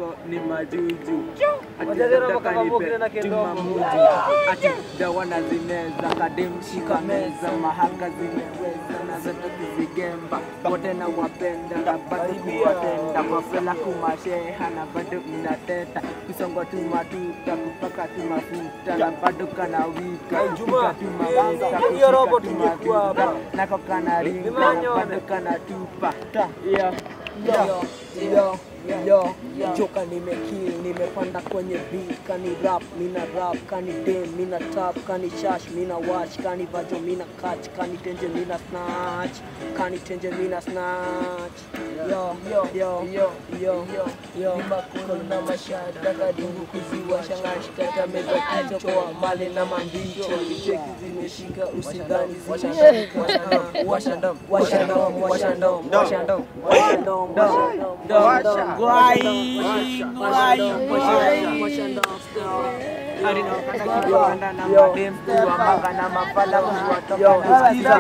huko ni majuju Ati Wajazera nataka mpaka mambo nipe kile na kidogo. jumamuji ati dawana zineza kademshika meza mahaka zimeweza na zote kuzigemba wote na wapenda na bado kuwatenda kwa fela kumasheha na bado mnateta kusongwa tu matuta kupaka tu mafuta na bado kana wika Hey, Juma, Kuka tu mafuta, hiyo kushika robo tu tungekuwa mafuta, hapa. nako kana ringa Nimeonyona. bado kana tupa yeah. yo yo yo joka nimekill nimepanda kwenye beat kani rap mina rap kani dem mina tap kani shash mina watch kani vajo mina catch kani tenje mina snatch kani tenje mina snatch yo yo yo yo yo yo makuru na mashada kadungu kuziwa shangashikata meza kichokoa male na mambicho cheki zimeshika usidhani zinashika washandam washandam washandam washandam Washandom, washandom, Kibanda na madem kuwamanga na mafala kuwatoka Yo, na sikiza,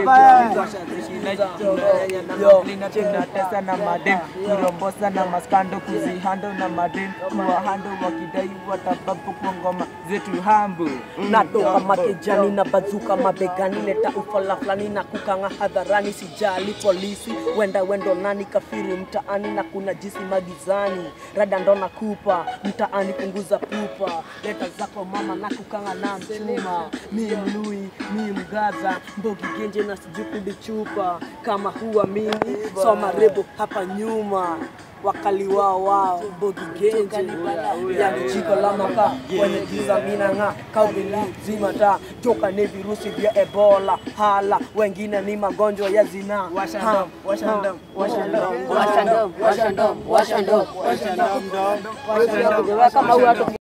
Lina tunatesa na madem kurombosa na maskando kuzihando na madem kuwahando wakidai watababu kwa ngoma zetu hambu natoka makejani na bazuka mabegani leta ufala fulani na kukanga hadharani sijali polisi wenda wendo nani kafiru mtaani na kuna jisi magizani rada ndo nakupa mtaani punguza pupa leta zako mama na kukanga na mchuma mi mlui mi mgaza mbogi genje na sijukudi chupa kama huwa mimi soma rebo hapa nyuma wakali wao wao bogi genje yani jiko la makaa kwenye giza minang'aa kaubili zima taa joka ni virusi vya ebola hala wengine ni magonjwa ya zinaa Washandom, washandom, washandom. washandam washandam washandam kama huyo